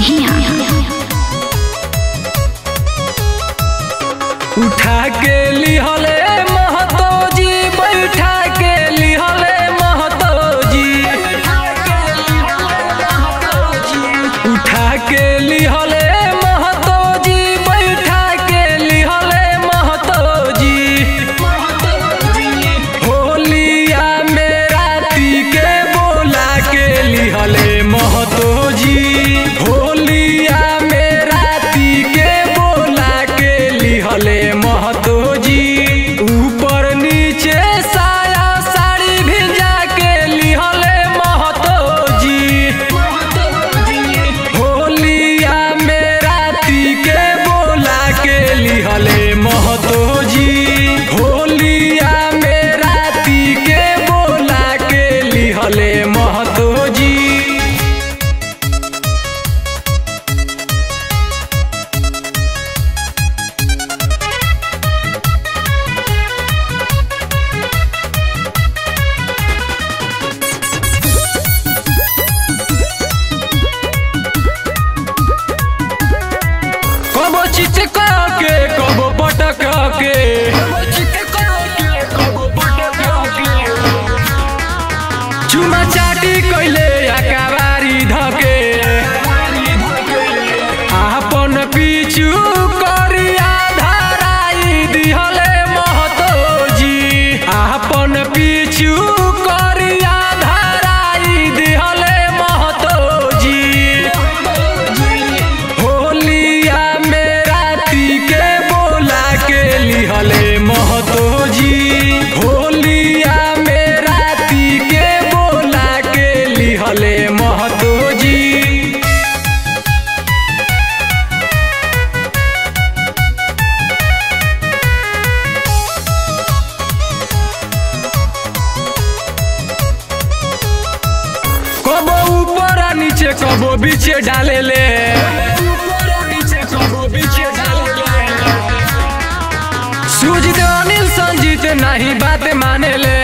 बिहिया उठा के लिहले महतो जी बैठा के लिहले महतो जी उठा के लिहले महतो जी बैठा के लिहले महतो जी होलिया में राती के बोला के लिहले महतो जी होलिया में राती के बोला के लिहले महतो जी ऊपर नीचे साया साड़ी भिजा के लिहले महतो जी होलिया में राती के बोला के लिहले महतो जी होलिया में राती के बोला के लिहले महतो जी कबो चित के कबो पटक के चुमा चाटी कैले अकाबारी धके आपन पिछु करिया धराई दिहले महतोजी आपन पिछु करिया धराई दिहले महतोजी होलिया में राती के बोला के लिहले महतो जी होलिया में राती के बोला के लिहले महतो जी कबो ऊपर आ नीचे कबो बीचे डाले ले सूजित अनिल संजीत नहीं बात माने ले